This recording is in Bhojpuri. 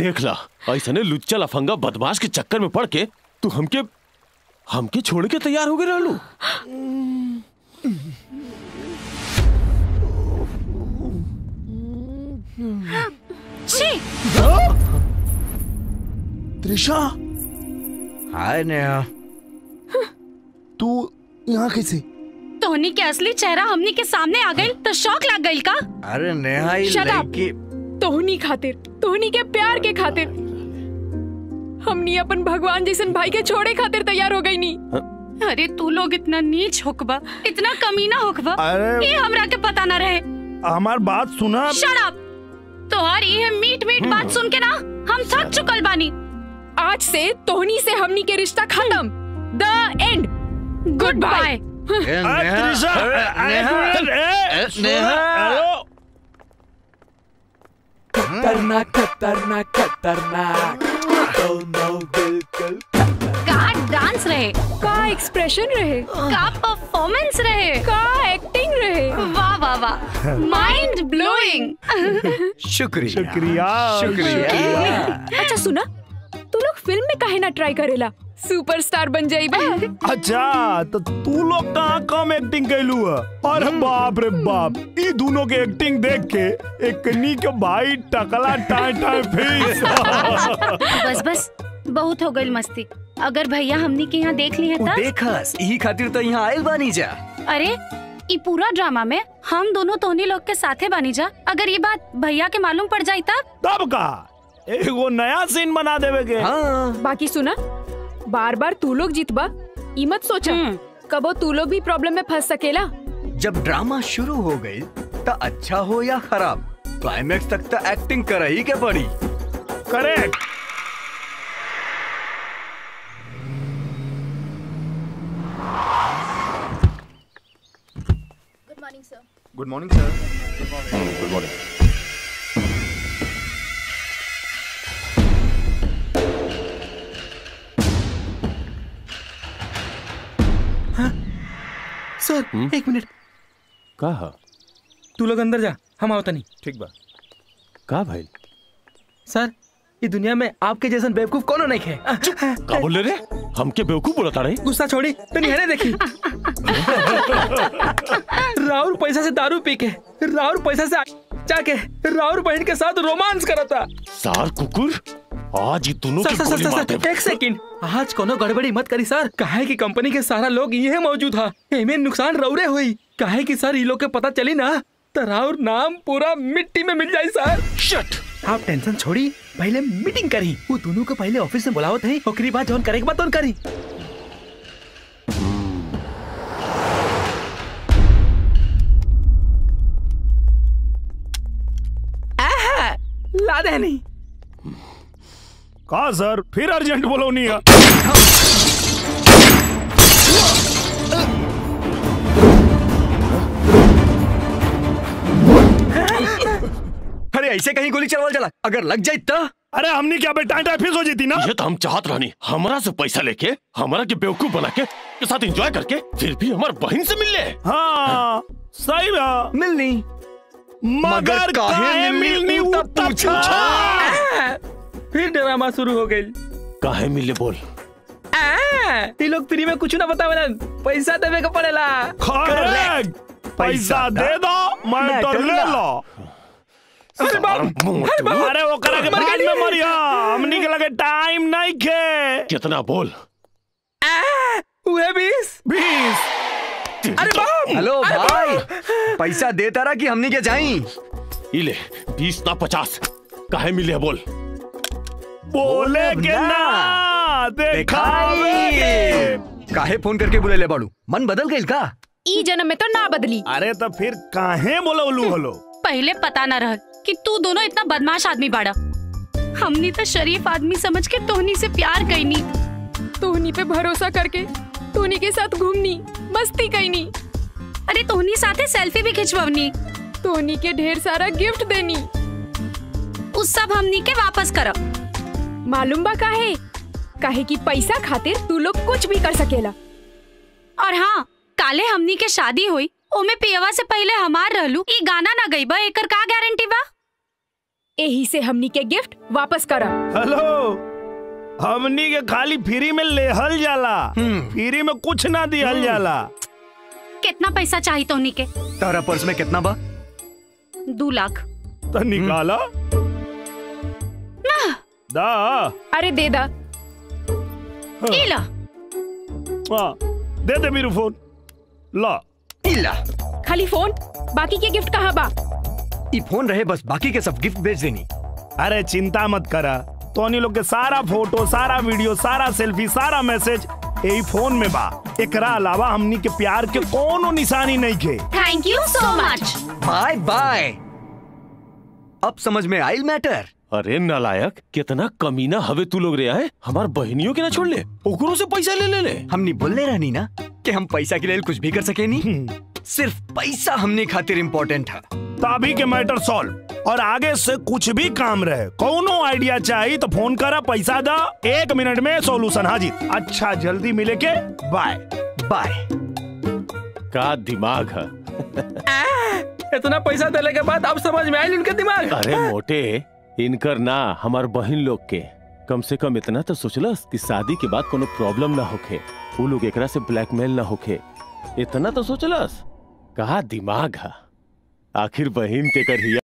देख ला ऐसने लुच्चा लफंगा बदमाश के चक्कर में पड़ के तू हमके हमके छोड़ के तैयार हो गए रहलू छी त्रिशा हाय नेहा तू यहाँ कैसे तोहनी के असली चेहरा हमनी के सामने आ गई तो शौक लग गई का अरे नेहा ये Shut up. लड़की तोहनी खातिर तोहनी के प्यार के खातिर हमनी अपन भगवान जैसन भाई के छोड़े खातिर तैयार हो गई नी अरे तू लोग इतना नीच होकबा इतना कमीना होकबा अरे- ये हमरा के पता ना रहे हमार बात सुना शट अप तोहार ये मीट मीट बात सुन के ना हम थक चुकल बानी आज से तोहनी से हमनी के रिश्ता खत्म द एंड गुड बाय ए, अरे नेहा, त्रिशा, अरे, अरे, नेहा, अरे, ए, सुना, नेहा। अरे, खतरनाक खतरनाक खतरनाक दोनों बिल्कुल का डांस रहे का एक्सप्रेशन रहे का परफॉर्मेंस रहे का एक्टिंग रहे वाह वाह वाह माइंड ब्लोइंग शुक्रिया शुक्रिया शुक्रिया अच्छा सुना तू लोग फिल्म में काहे ना ट्राई करेला सुपरस्टार बन जाइबे अच्छा तो तू लोग कहाँ कम एक्टिंग कैलू है अरे बाप रे बाप ई दोनों के एक्टिंग देख के एक के भाई टकला टाए टाए फेस बस बस बहुत हो गई मस्ती अगर भैया हमनी के यहाँ देख ली है उ तब देखस यही खातिर तो यहाँ आयल बानी जा अरे ई पूरा ड्रामा में हम दोनों तोहनी लोग के साथे बनी जा अगर ये बात भैया के मालूम पड़ जाई तब तब का एगो नया सीन बना देवे के हाँ बाकी सुना बार बार तू लोग जीतबा ई मत सोचा हम्म। कबो तू लोग भी प्रॉब्लम में फंस सकेला जब ड्रामा शुरू हो गई तो अच्छा हो या खराब क्लाइमेक्स तक तो एक्टिंग कर ही के पड़ी correct good morning sir good morning sir एक मिनट कहा तू लोग अंदर जा हम आओ तनी ठीक बा का भाई सर ये दुनिया में आपके जैसन बेवकूफ कोनो नहीं है का बोले रे हमके बेवकूफ बोला रहे गुस्सा छोड़ी तो नहीं देखी राउर पैसा से दारू पी के राउर पैसा से जाके राउर बहन के साथ रोमांस करता सार कुकुर आज ये दोनों सर की सर सर गोली सर, मार सर दे एक सेकंड आज कोनो गड़बड़ी मत करी सर काहे की कंपनी के सारा लोग ये मौजूद था एमे नुकसान रौरे हुई काहे की सर ये लोग के पता चली ना तो राउर नाम पूरा मिट्टी में मिल जाए सर शट आप टेंशन छोड़ी पहले मीटिंग करी वो दोनों को पहले ऑफिस में बुलावत है ओकरी बात जौन करे के बात करी आहा, ला दे नहीं का सर फिर अर्जेंट बोलो नहीं है अरे ऐसे कहीं गोली चलवा चला अगर लग जाए तो अरे हमने क्या बेटा टाइम फिक्स हो जीती ना ये तो हम चाहत रहनी हमारा से पैसा लेके हमारा के बेवकूफ बना के के साथ एंजॉय करके फिर भी हमार बहन से मिल ले हाँ सही बा मिलनी मगर काहे मिलनी उ उ तब तब पूछा। आ, फिर ड्रामा शुरू हो गई काहे मिल ले बोल ये लोग फ्री में कुछ ना बतावे पैसा देवे का पड़ेला करेक्ट पैसा दे दो मैटर ले लो अरे बाप अरे बाप। अरे वो करा के बाद में मरिया हमनी के लगे टाइम नहीं खे कितना बोल आ, हुए बीस बीस अरे बाप हेलो अरे भाई बाप! पैसा देता रहा कि हमनी के जाई इले बीस ना पचास काहे मिले बोल बोले के ना देखावे काहे फोन करके बुले ले बाड़ू मन बदल गई का ई जन्म में तो ना बदली अरे तो फिर काहे बोलवलू हलो पहले पता न रह कि तू दोनों इतना बदमाश आदमी बाड़ा हमनी तो शरीफ आदमी समझ के तोहनी से प्यार कैनी तोहनी पे भरोसा करके तोहनी के साथ घूमनी मस्ती कैनी अरे तोहनी साथे सेल्फी भी खिंचवनी तोहनी के ढेर सारा गिफ्ट देनी उस सब हमनी के वापस करब मालूम बा काहे काहे कि पैसा खातिर तू लोग कुछ भी कर सकेला और हाँ काले हमनी के शादी हुई ओमे पियवा से पहले हमार रहलू ई गाना ना गई बा एकर का गारंटी बा यही से हमनी के गिफ्ट वापस करा हेलो हमनी के खाली फ्री में लेहल जाला फ्री में कुछ ना दिहल जाला कितना पैसा चाहिए तोहनी के तारा पर्स में कितना बा दो लाख तो निकाला दा अरे दे दा ई ला हाँ, दे दे मेरू फोन ला इला खाली फोन बाकी के गिफ्ट कहाँ बा ई फोन रहे बस बाकी के सब गिफ्ट भेज देनी अरे चिंता मत करा तोनी लोग के सारा फोटो सारा वीडियो सारा सेल्फी सारा मैसेज यही फोन में बा एकरा अलावा हमनी के प्यार के कोनो निशानी नहीं के thank you so much by by अब समझ में आयल मैटर अरे नालायक कितना कमीना हवे तू लोग रे आए हमार बहनियों के ना छोड़ ले ओकरों से पैसा ले ले ले हमनी बोलने रहनी ना कि हम पैसा के लिए कुछ भी कर सके नहीं सिर्फ पैसा हमने खातिर इम्पोर्टेंट है तभी के मैटर सॉल्व और आगे से कुछ भी काम रहे कोनो आइडिया चाहिए तो फोन करा पैसा दा एक मिनट में सॉल्यूशन हाजिर अच्छा जल्दी मिले के बाय बाय का दिमाग है इतना पैसा देने के बाद अब समझ में आयल उनके दिमाग अरे मोटे इनकर ना हमार बहन लोग के कम से कम इतना तो सोचलस कि शादी के बाद कोनो प्रॉब्लम ना होखे वो लोग एकरा से ब्लैकमेल ना होखे इतना तो सोचलस कहा दिमाग है आखिर बहन के कर हिया